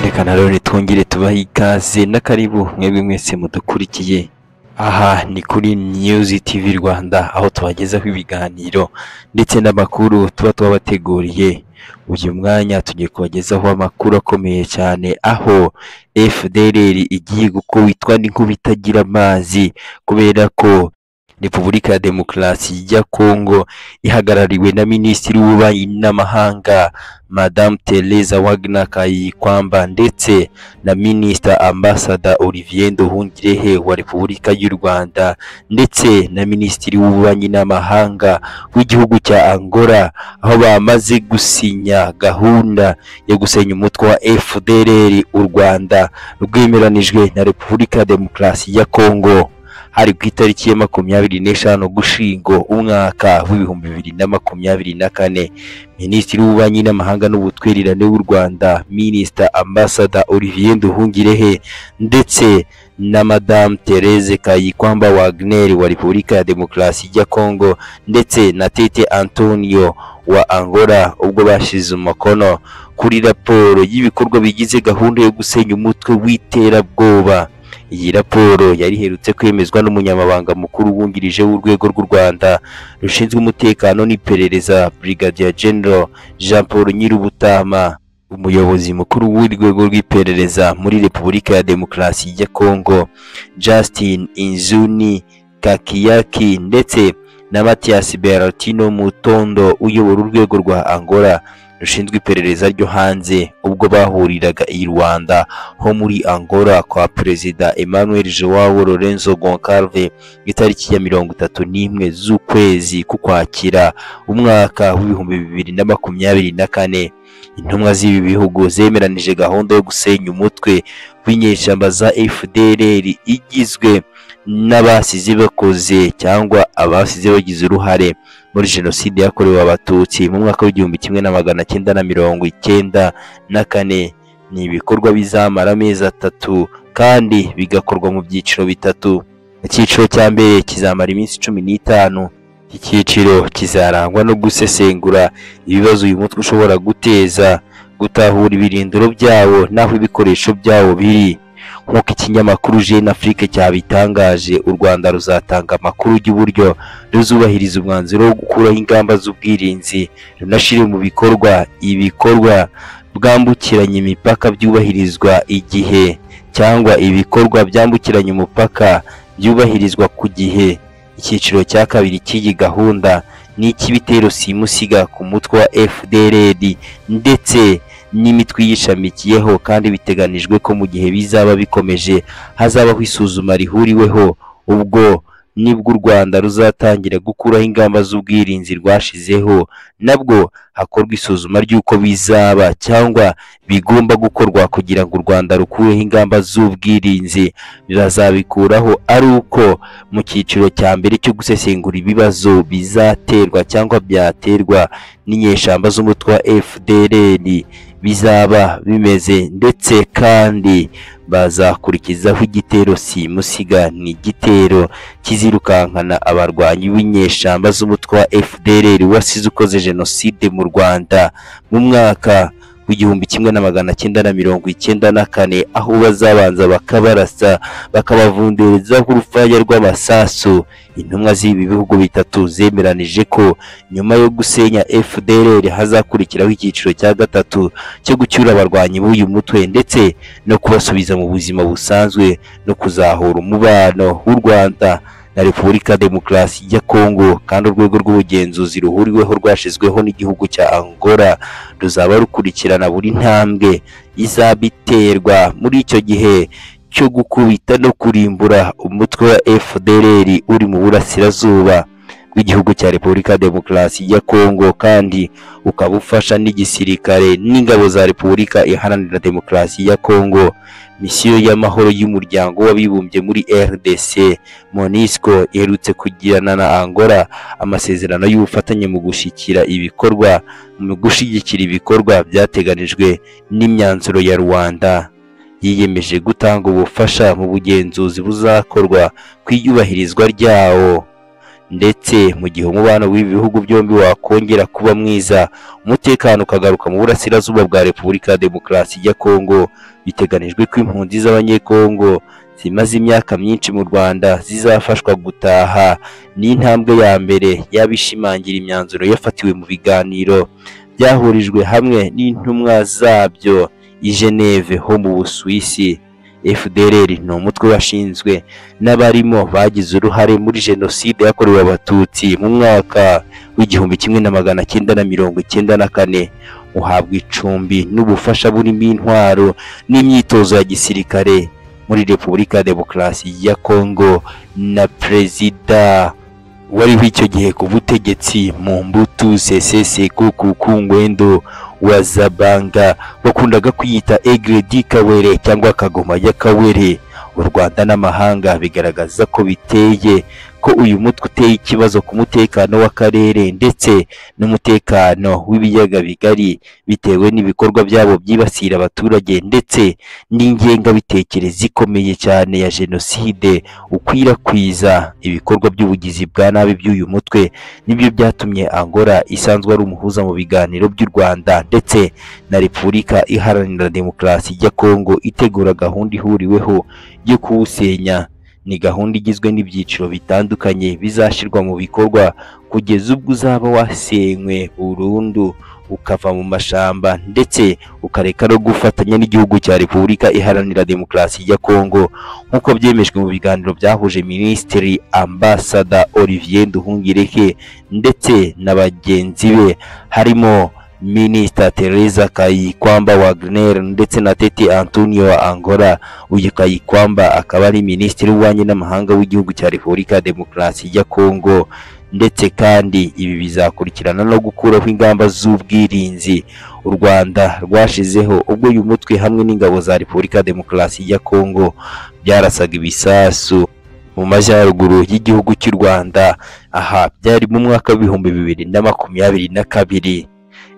Reka rero twongere tubahe ikaze na karibu mwebwe mwese mudukurikiye aha ni kuri News TV Rwanda aho tubagezaho ibiganiro ndetse n'amakuru tuba twabateguriye uyu mwanya tugiye kubagezaho amakuru akomeye cyane aho FDLR igiye gukubitwa n'inkuba itagira amazi kubera ko Repubulika ya Demokarasi ya Kongo ihagarariwe na Minisitiri w'Ububanyi n'Amahanga Madame Teresa Wagner Kayikwamba ndetse na Minister Ambassador Olivier Nduhungirehe wa Repubulika y'u Rwanda ndetse na Minisitiri w'Ububanyi n'Amahanga w'igihugu cya Angola aho bamaze gusinya gahunda yo gusenya umutwe wa FDLR u Rwanda rwemeranijwe na Repubulika ya Demokarasi ya Kongo hari ku itariki ya makumyabiri n'eshanu gushingo umwaka w'ibihumbi bibiri na makumyabiri na kane minisitiri w'ububanyi n'amahanga n'ubutwererane w'u rwanda minisita ambasada olivier nduhungirehe ndetse na madamu Therese Kayikwamba Wagner wa Repubulika ya Demokarasi ya Kongo ndetse na Tete Antonio wa Angola ubwo bashize umukono kuri raporo y'ibikorwa bigize gahunda yo gusenya umutwe w'iterabwoba iyi raporo yari iherutse kwemezwa n'umunyamabanga mukuru wungirije w'urwego rw'u Rwanda rushinzwe umutekano n'iperereza Brigadier General Jean Paul Nyirubutama umuyobozi mukuru w'urwego rw'iperereza muri Repubulika ya Demokarasi ya Kongo Justin Inzuni Kakiyaki ndetse na Matias Bertino Mutondo uyobora urwego rwa Angola rushinzwe iperereza ryo hanze ubwo bahuriraga i Rwanda ho muri Angola kwa Perezida Emmanuel Joao Lorenzo Goncalves itariki ya mirongo itatu n'imwe z'ukwezi k'Ukwakira umwaka w'ibihumbi bibiri na makumyabiri na kane intumwa z'ibi bihugu zemeranije gahunda yo gusenya umutwe w'inyeshyamba za FDLR igizwe n'abasize bakoze cyangwa abasize bagize uruhare muri jenoside yakorewe abatutsi mu mwaka w'igihumbi kimwe na magana cyenda na mirongo icyenda na kane ni ibikorwa bizamara amezi atatu kandi bigakorwa mu byiciro bitatu icyiciro cya mbere kizamara iminsi cumi n'itanu icyiciro kizarangwa no gusesengura ibibazo uyu mutwe ushobora guteza gutahura ibirindiro byawo n'aho ibikoresho byawo biri nk'uko ikinyamakuru Jeune Afrique cyabitangaje u Rwanda ruzatanga amakuru y'uburyo ruzubahiriza umwanzuro wo gukuraho ingamba z'ubwirinzi runashyire mu bikorwa ibikorwa bwambukiranya imipaka byubahirizwa igihe cyangwa ibikorwa byambukiranya umupaka byubahirizwa ku gihe icyiciro cya kabiri cy'iyi gahunda ni icy'ibitero simusiga ku mutwe wa FDLR ndetse n'imitwe yishamikiyeho kandi biteganijwe ko mu gihe bizaba bikomeje hazabaho isuzuma rihuriweho ubwo nibwo u Rwanda ruzatangira gukuraho ingamba z'ubwirinzi rwashizeho nabwo hakorwa isuzuma ry'uko bizaba cyangwa bigomba gukorwa kugira ngo u Rwanda rukureho ingamba z'ubwirinzi bazabikuraho ari uko mu cyiciro cya mbere cyo gusesengura ibibazo bizaterwa cyangwa byaterwa n'inyeshyamba z'umutwe wa FDLR bizaba bimeze ndetse kandi bazakurikizaho igitero simusiga ni igitero kizirukankana abarwanyi b'inyeshyamba z'umutwe wa FDLR wasize ukoze jenoside mu Rwanda mu mwaka w'igihumbi kimwe na magana cyenda na mirongo icyenda na kane aho bazabanza bakabarasa bakabavunderezaho urufaya rw'amasasu intumwa z'ibi bihugu bitatu zemeranije ko nyuma yo gusenya FDLR hazakurikiraho icyiciro cya gatatu cyo gucyura abarwanyi b'uyu mutwe ndetse no kubasubiza mu buzima busanzwe no kuzahura umubano w'u Rwanda na Repubulika Demokarasi ya Kongo kandi urwego rw'ubugenzuzi ruhuriweho rwashizweho n'igihugu cya Angola ruzaba rukurikirana buri ntambwe izabiterwa muri icyo gihe cyo gukubita no kurimbura umutwe wa FDLR uri mu burasirazuba bw'igihugu cya Repubulika Demokarasi ya Kongo kandi ukaba ufasha n'igisirikare n'ingabo za Repubulika Iharanira Demokarasi ya Kongo misiyo y'amahoro y'umuryango w'abibumbye muri RDC MONUSCO iherutse kugirana na Angola amasezerano y'ubufatanye mu gushyikira ibikorwa mu gushyigikira ibikorwa byateganijwe n'imyanzuro ya Rwanda yiyemeje gutanga ubufasha mu bugenzuzi buzakorwa ku iyubahirizwa ryawo ndetse mu gihe umubano w'ibi bihugu byombi wakongera kuba mwiza umutekano ukagaruka mu burasirazuba bwa Repubulika ya Demokarasi ya Kongo biteganijwe ko impunzi z'abanyekongo zimaze imyaka myinshi mu Rwanda zizafashwa gutaha ni intambwe ya mbere y'abishimangira imyanzuro yafatiwe mu biganiro byahurijwe hamwe n'intumwa zabyo i Geneve ho mu Busuwisi FDLR ni umutwe washinzwe n'abarimo bagize uruhare muri jenoside yakorewe abatutsi mu mwaka w'igihumbi kimwe na magana cyenda na mirongo icyenda na kane uhabwa icumbi n'ubufasha burimo intwaro n'imyitozo ya gisirikare muri Repubulika ya Demokarasi ya Kongo na Perezida wariho icyo gihe ku butegetsi mu mbutu seseseko ku kungwendo wa Zabanga wakundaga kwiyita Egredi Kawere cyangwa Kagoma ya Kawere u Rwanda n'amahanga bigaragaza ko biteye ko uyu mutwe uteye ikibazo ku mutekano w'akarere ndetse n'umutekano w'ibiyaga bigari bitewe n'ibikorwa byabo byibasira abaturage ndetse n'ingengabitekerezo ikomeye cyane ya jenoside ukwirakwiza ibikorwa by'ubugizi bwa nabi by'uyu mutwe nibyo byatumye Angola isanzwe ari umuhuza mu biganiro by'u Rwanda ndetse na Repubulika Iharanira Demokarasi ya Kongo itegura gahunda ihuriweho yo kuwusenya ni gahunda igizwe n'ibyiciro bitandukanye bizashyirwa mu bikorwa kugeza ubwo uzaba wasenywe burundu ukava mu mashamba ndetse ukareka no gufatanya n'igihugu cya Repubulika Iharanira Demokarasi ya Kongo nk'uko byemejwe mu biganiro byahuje Minisitiri Ambasada Olivier Nduhungireke ndetse na bagenzi be harimo Minisita Teresa Kayikwamba Wagner ndetse na Tete Antonio wa Angola uyu Kayikwamba akaba ari Minisitiri w'ububanyi n'amahanga w'igihugu cya Repubulika ya Demokarasi ya Kongo ndetse kandi ibi bizakurikirana no gukuraho ingamba z'ubwirinzi u Rwanda rwashizeho ubwo uyu mutwe hamwe n'ingabo za Repubulika ya Demokarasi ya Kongo byarasaga ibisasu mu majyaruguru y'igihugu cy'u Rwanda aha byari mu mwaka w'ibihumbi bibiri na makumyabiri na kabiri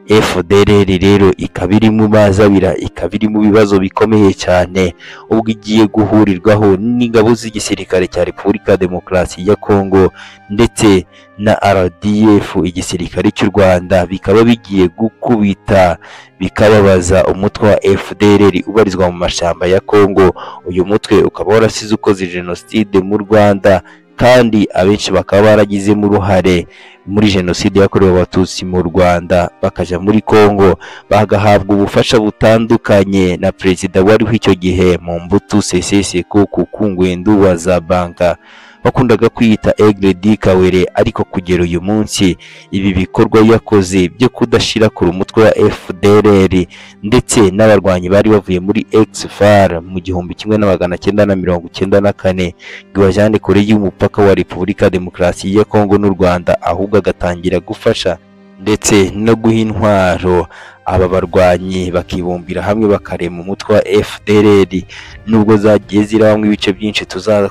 FDLR rero ikaba iri mu mazi abira ikaba iri mu bibazo bikomeye cyane ubwo igiye guhurirwaho n'ingabo z'igisirikare cya Repubulika ya Demokarasi ya Kongo ndetse na RDF igisirikare cy'u Rwanda bikaba bigiye gukubita bikababaza umutwe wa FDLR ubarizwa mu mashamba ya Kongo uyu mutwe ukaba warasize ukoze jenoside mu Rwanda kandi abenshi bakaba baragizemo uruhare muri jenoside yakorewe abatutsi mu Rwanda bakajya muri Kongo bagahabwa ubufasha butandukanye na perezida wariho icyo gihe mu mbutu seseseko ku kungwendu wa Zabanga wakundaga kwiyita Egredi Kawere ariko kugera uyu munsi ibi bikorwa yakoze byo kudashira ku umutwe wa FDLR ndetse n'abarwanyi bari bavuye muri XFAR mu gihumbi kimwe na magana cyenda na mirongo cyenda na kane Guajane kure y'umupaka wa Repubulika ya Demokarasi ya Kongo n'u Rwanda ahubwo agatangira gufasha ndetse no guha intwaro aba barwanyi bakibumbira hamwe bakarema umutwe wa FDLR nubwo zagiye zirabamo ibice byinshi tuza-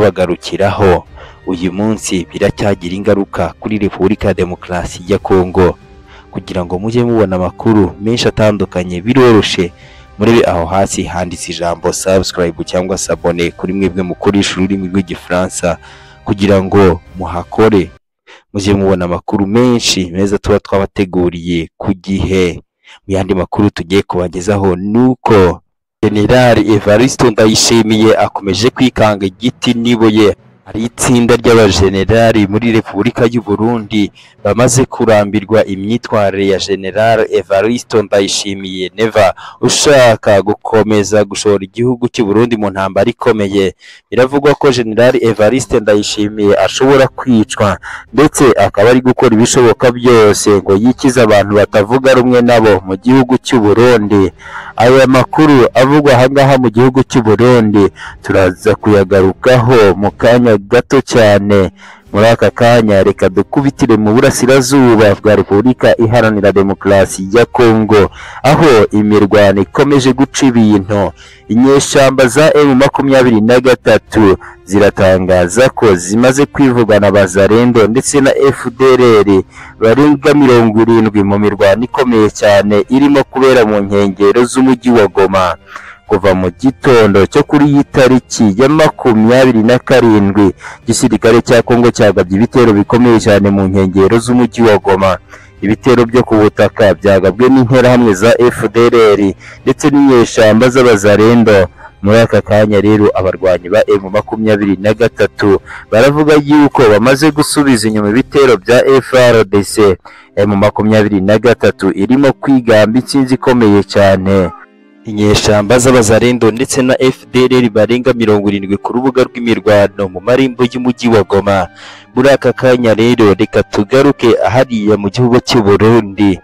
tuzabagarukiraho uyu munsi biracyagira ingaruka kuri Repubulika ya Demokarasi ya Kongo kugira ngo mujye mubona amakuru menshi atandukanye biroroshe muri aho hasi handitse ijambo subscribe cyangwa sabone kuri mwebwe mukoresha ururimi rw'igifaransa kugira ngo muhakore mujye mubona amakuru menshi meza tuba twabateguriye ku gihe mu yandi makuru tugiye kubagezaho nuko General Evariste Ndayishimiye akomeje kwikanga igiti n'ibuye hari itsinda ry'abajenerali muri Repubulika y'u Burundi bamaze kurambirwa imyitwarire ya General Evariste Ndayishimiye Neva ushaka gukomeza gushora igihugu cy'u Burundi mu ntambara ikomeye biravugwa ko General Evariste Ndayishimiye ashobora kwicwa ndetse akaba ari gukora ibishoboka byose ngo yikize abantu batavuga rumwe nabo mu gihugu cy'u Burundi aya makuru avugwa ahangaha mu gihugu cy'u Burundi turaza kuyagarukaho mu kanya gato cyane muri aka kanya reka dukubitire mu burasirazuba bwa Repubulika Iharanira Demokarasi ya Kongo aho imirwano ikomeje guca ibintu inyeshyamba za M makumyabiri na gatatu ziratangaza ko zimaze kwivugana Bazarendo ndetse na FDLR barenga mirongo irindwi mu mirwano ikomeye cyane irimo kubera mu nkengero z'umujyi wa Goma kuva mu gitondo cyo kuri iyi tariki ya makumyabiri na karindwi igisirikare cya Kongo cyagabye ibitero bikomeye cyane mu nkengero z'umujyi wa Goma ibitero byo ku butaka byagabwe n'interahamwe za FDLR ndetse n'inyeshyamba z'abazarendo muri aka kanya rero abarwanyi ba M makumyabiri na gatatu baravuga yuko bamaze gusubiza inyuma ibitero bya FRDC M makumyabiri na gatatu irimo kwigamba intsinzi ikomeye cyane inyeshyamba z'abazarendo ndetse na FDLR barenga mirongo irindwi ku rubuga rw'imirwano mu marembo y'umujyi wa Goma muri aka kanya rero reka tugaruke hariya mu gihugu cy'u Burundi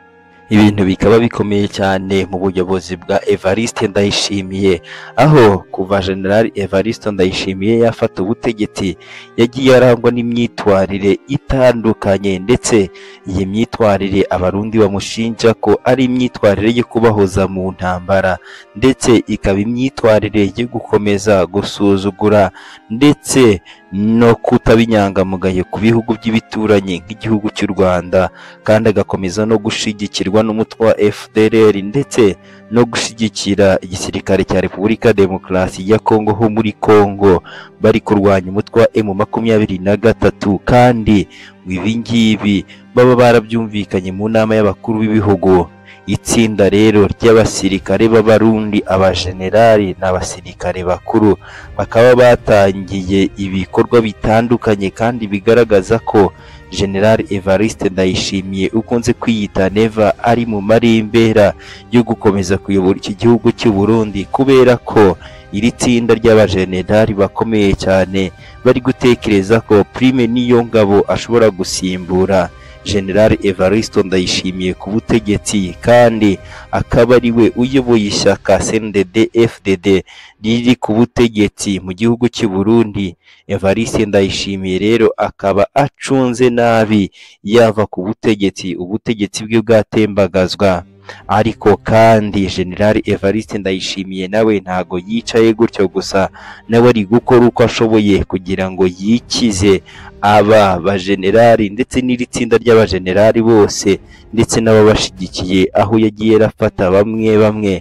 ibintu bikaba bikomeye cyane mu buyobozi bwa Evariste Ndayishimiye aho kuva General Evariste Ndayishimiye yafata ubutegetsi yagiye arangwa n'imyitwarire itandukanye ndetse iyi myitwarire abarundi bamushinja ko ari imyitwarire yo kubahoza mu ntambara ndetse ikaba imyitwarire yo gukomeza gusuzugura ndetse no kutaba inyangamugayo ku bihugu by'ibituranyi nk'igihugu cy'u Rwanda kandi agakomeza no gushigikirwa n'umutwe wa FDLR ndetse no gushyigikira igisirikare cya Repubulika Demokarasi ya Kongo ho muri Kongo bari kurwanya umutwe wa M makumyabiri na gatatu kandi ibi ngibi baba barabyumvikanye mu nama y'abakuru b'ibihugu itsinda rero ry'abasirikare b'abarundi abajenerali n'abasirikare bakuru bakaba batangiye ibikorwa bitandukanye kandi bigaragaza ko General Evariste Ndayishimiye ukunze kwiyita Neva ari mu marimbera yo gukomeza kuyobora iki gihugu cy'u Burundi kubera ko iri tsinda ry'abajenerali bakomeye cyane bari gutekereza ko Prime niyo ngabo ashobora gusimbura General Evaristo Ndayishimiye ku butegetsi kandi akaba ari we uyoboye ishyaka CNDD FDD riri ku butegetsi mu gihugu cy'u Burundi Evariste Ndayishimiye rero akaba acunze nabi yava ku butegetsi ubutegetsi bwe bwatembagazwa ariko kandi General Evariste Ndayishimiye nawe ntago yicaye gutyo gusa nawe ari gukora uko ashoboye kugira ngo yikize aba bajenerali ndetse n'iri tsinda ry'abajenerali bose ndetse n'ababashigikiye aho yagiye arafata bamwe bamwe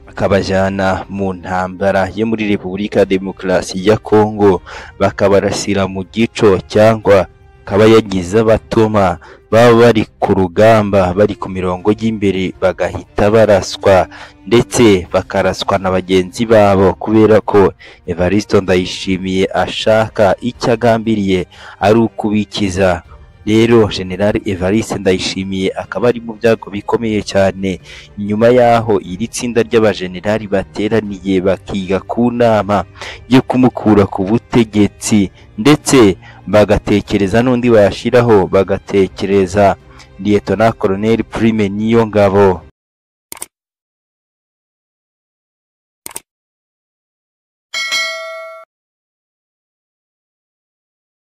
akabajyana mu ntambara yo muri Repubulika ya Demokarasi ya Kongo bakabarasira mu gico cyangwa akaba yagize abatuma baba bari ku rugamba bari ku mirongo y'imbere bagahita baraswa ndetse bakaraswa na bagenzi babo kubera ko Evaristo Ndayishimiye ashaka icyo agambiriye ari ukubikiza rero General Evariste Ndayishimiye akaba ari mu byago bikomeye cyane nyuma yaho iri tsinda ry'abajenerali bateraniye bakiga ku nama yo kumukura ku butegetsi ndetse bagatekereza n'undi bayashyiraho bagatekereza Lieutenant Colonel Prime Niyongabo